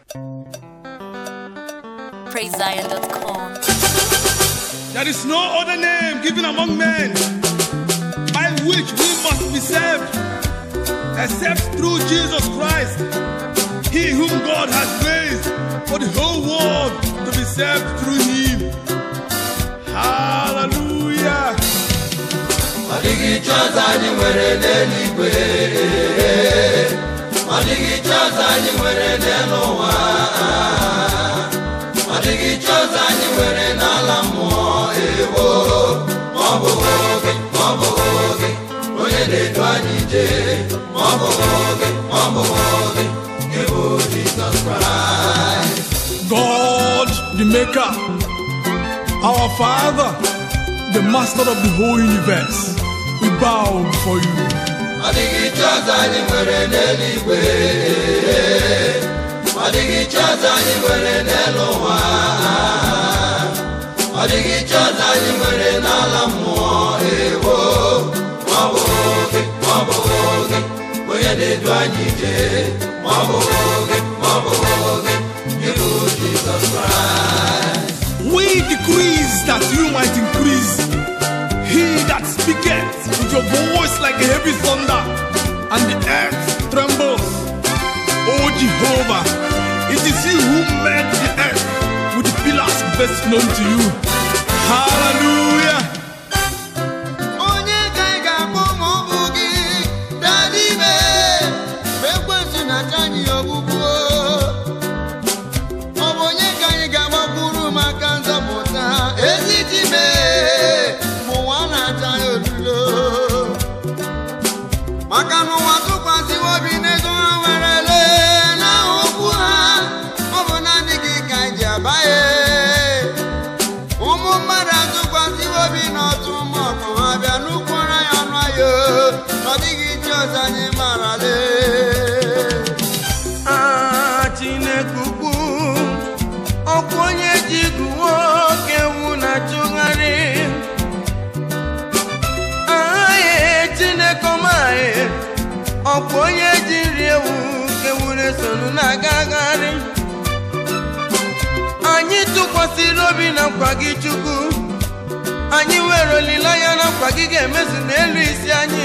PraiseZion.com. There is no other name given among men by which we must be saved except through Jesus Christ, He whom God has raised for the whole world to be saved through Him. Hallelujah. ọ dịghị iche ọzọ anyị nwere n'eluigwe ọ dịghị iche ọzọ anyị nwere n'elu ụwa ọ dịghị iche ọzọ anyị nwere n'ala mmụọ ewo ma ọ bụghị oge ma ọ bụghị oge onye na-edu anyị ije ma ọ bụghị oge ma ọ bụghị oge gị bụ Jizọs Kraịst God, the Maker, our Father, the Master of the whole universe, we bow before you. ọ dịghị iche ọzọ anyị nwere n'eluigwe ọ dịghị iche ọzọ anyị nwere n'elu ụwa ọ dịghị iche ọzọ anyị nwere n'ala mmụọ ewo ma ọ bụghị oge ma ọ bụghị oge onye na-edu anyị ije ma ọ bụghị oge ma ọ bụghị oge ịbụ Jizọs Kraịst We decrease that you might increase. He that speaketh with your voice like a heavy thunder, and the earth trembles. O Jehovah, it is you who made the earth with the pillars best known to you. Hallelujah. onye ka ị ga-akpọ ma ọ bụ gị dara ime ma ekwentị na-acha anyị ogbugbu ọ bụ onye ka anyị ga-agbakwuru maka nzọpụta ezi dime ma ụwa na-acha ya olulo maka na ụwa tụkwasịwo obi n'ego ha werele na okwu ha ọ bụ naanị gị ka anyị ji abaghị ụmụ mmadụ atụkwasịwo obi n'ọtụ ụmụ ọkụ ha bịa n'ukwuru anyị ọnụ anyị o. ọ dịghị iche ọzọ anyị marale Ah, Chineke ukwu ọkwa onye ji guwo oke ewu na-achụgharị aye Chineke ọmaghị ọkwa onye ji nri ewu ka ewu na-esonu na-agagharị anyị tụkwasịrị obi na nkwa gị Chukwu anyị nwere olileanya na nkwa gị ga-emezu n'elu isi anyị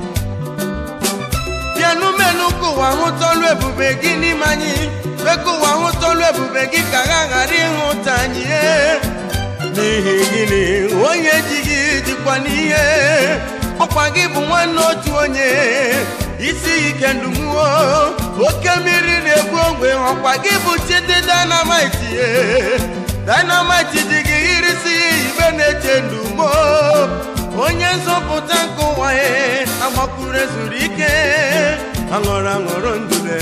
bịanụ menụ ka ụwa hụta ọlụ ebube gị n'ime anyị mee ka ụwa hụta ọlụ ebube gị ka ha ghara ịhụta anyị ee. n'ihi gịnị onye ji gị jikwa n'ihe ọkwa gị bụ nwanne otu onye isi ike ndumuo oke mmiri na-egbu ogbe ọkwa gị bụ chidi dynamite ee. dynamite ji gị irisi ibe na-eche ndumo onye nzọpụta nke ụwa ya agbakwuru ezuru ike aṅụrụ aṅụrụ ndụle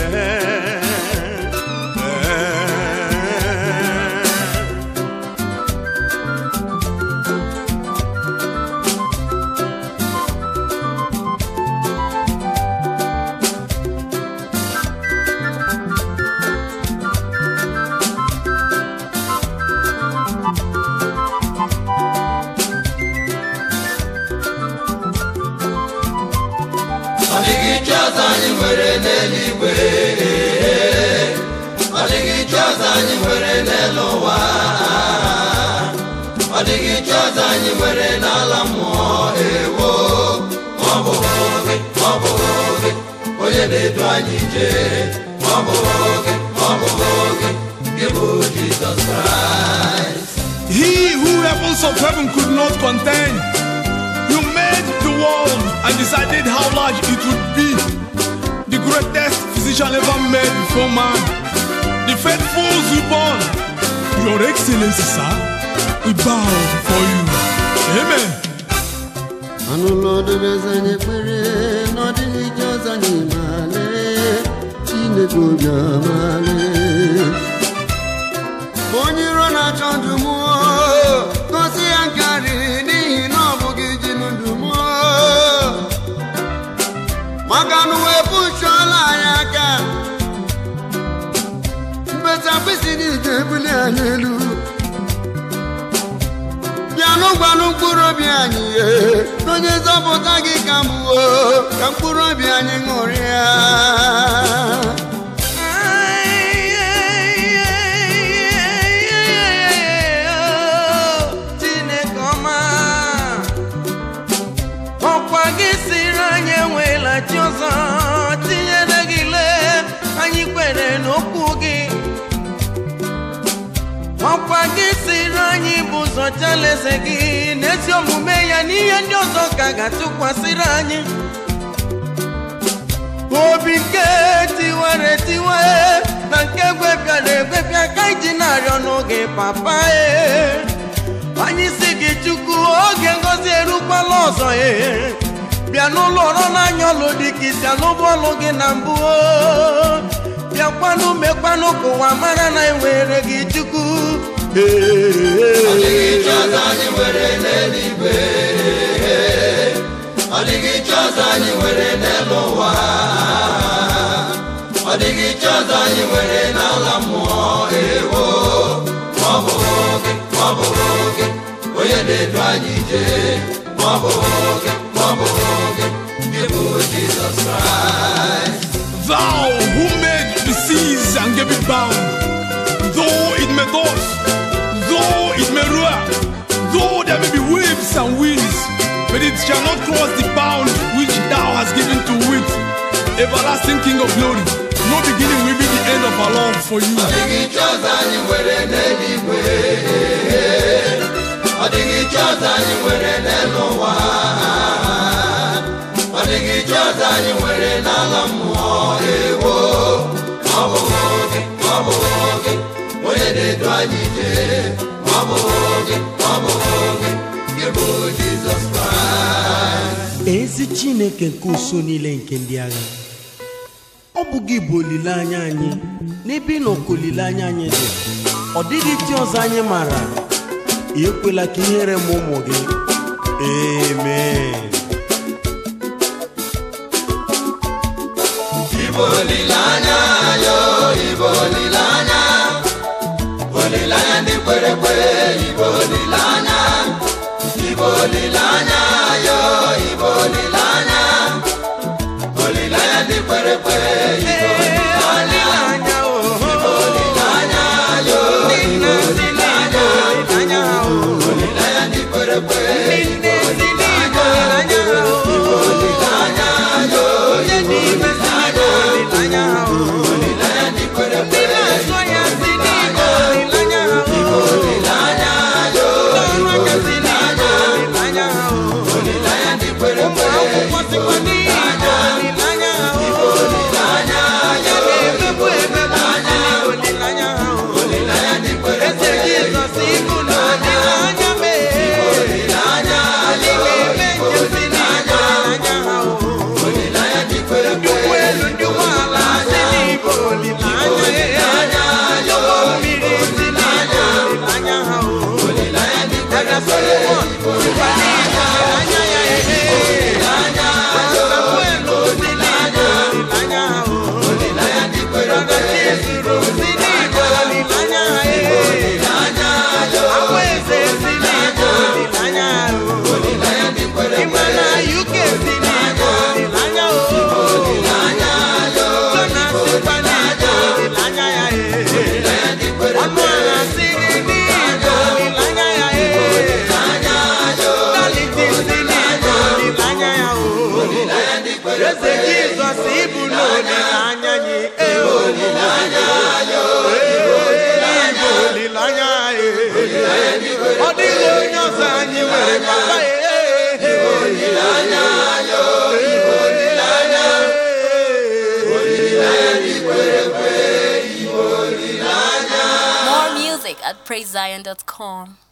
ọ dịghị iche ọzọ anyị nwere n'eluigwe ọ dịghị iche ọzọ anyị nwere n'elu ụwa ọ dịghị iche ọzọ anyị nwere n'ala mmụọ ewo ma ọ bụghị oge ma ọ bụghị oge onye na-edu anyị ije ma ọ bụghị oge ma ọ bụghị oge gị bụ Jizọs Kraịst He who heavens of heaven could not contain. You made the world and decided how large it would be. The greatest physician ever made before man. The faithful born. Your Excellency, sir, we bow before you. Amen. anụlọ ọdụbeze anyị ekpere n'ọdịghị ije ọzọ anyị male chineke obi amale onye iro na-achọ ndụ mụọ gosi ya nkarị n'ihi na ọ bụghị ji ndụ mụọ maka na uwe pụchụọla anyị aka mbeta mkpịsị niile ebuli anyị elu bịanụ gbanụ mkpụrụ obi anyị ihe onye nzọpụta gị ka m wuo ka mkpụrụ obi anyị ṅụrịa Ay, ay, zọcha alaeze gị n'ezi omume ya n'ihe ndị ọzọ ka ga-atụkwasịrị anyị obi nke tiwere tiwe na nke gwepịara egwepịa ka iji na-arịọ n'oge papa e anyị si gị chukwu oge ngozi erukwala ọzọ e bịa n'ụlọ ọrụ n'anya ọlụ dị ka isi alụbụ ọlụ gị na mbụ o. bịakwanụ mekwanụ ka ụwa mara na enwere gị chukwu Ọ dịghị chi ọzọ anyị nwere n'eluigwe Ọ dịghị chi ọzọ anyị nwere n'elu ụwa Ọ dịghị chi ọzọ anyị nwere n'ala mmụọ ewo Ma ọ bụ gị, ma ọ bụ gị Onye na-edu anyị ije Ma ọ bụ gị, ma ọ bụ gị Gị bụ Jizọs Kraịst Thou who made the seas and gave it bound, though it may toss, though it may roar, though there may be waves and winds, but it shall not cross the bound which thou hast given to it. Everlasting King of glory, no beginning will be the end of our love for you. Ọ dịghị chi ọzọ anyị nwere n'eluigwe Ọ dịghị chi ọzọ anyị nwere n'elu ụwa Ọ dịghị chi ọzọ anyị nwere n'ala mmụọ ewo Ma ọ bụ gị, ma ọ bụ gị Onye na-edu anyị ije Ma ọ bụ gị, ma ọ bụ gị Gị bụ Jizọs Kraịst ezi chineke nke uso niile nke ndị agha ọ bụ gị bụ olileanya anyị n'ebe ị nọ ka olileanya anyị dị ọ dịghị chi ọzọ anyị maara ekwela ka ihere m ụmụ gị amen Ibo olileanya yo, Ibo olileanya Olileanya ndị kwere ekwe, Ibo olileanya Ibo olileanya yo, Ibo olileanya Olileanya ndị kwere ekwe, Ibo olileanya Olileanya, oh. Olileanya yo, Nna si n'Igbo, olileanya ha, oh. Olileanya ndị kwere ekwe, Nne si n'Igbo, olileanya ha, oh. Olileanya yo, Onye dị ime si n'Igbo, olileanya ha, oh. Olileanya ndị kwere ekwe, Ndị na-azụ ya si n'Igbo, olileanya ha, oh. Olileanya yo, Ndị ọrụ aka si n'Igbo, olileanya ha, oh. Olileanya ndị kwere Ụmụ ekwe akwụkwọ sikwa n'Igbo, olileanya ha, oh. Ya na-emegbu emegbu si n'Igbo, olileanya ha, oh. Olileanya ndị kwere Eze Jizọs ibu na olileanya mee. Anyị ga-eme njem si n'Igbo, olileanya ha, oh. Olileanya ndị kwere Ndị ụgbọ elu, ndị ụgbọ ala si n'Igbo, olileanya ya. Ndị ụgbọ mmiri si n'Igbo, olileanya ha, oh. Daga Solomon sikwa n'Igbo, olileanya ya, eh. Samuelu si n'Igbo, olileanya ha, oh. Brother Chizuru si n'Igbo, olileanya ha, eh. Akwaeze si n'Igbo, olileanya ha, oh. Ịma na UK si n'Igbo, olileanya, oh. Jonas sikwa n'Igbo, olileanya ya, eh. Ọnụ ala si gị n'Igbo, olileanya ya, eh. Daliti si n'Igbo, olileanya ya, oh. Eze Jizọs ịbụ n'olileanya anyị, eh, oh. Eh, ịbụ olileanya anyị, eh. Ọ dịghị onye ọzọ anyị nwere papa, eh, eh, eh. More music at praisezion.com.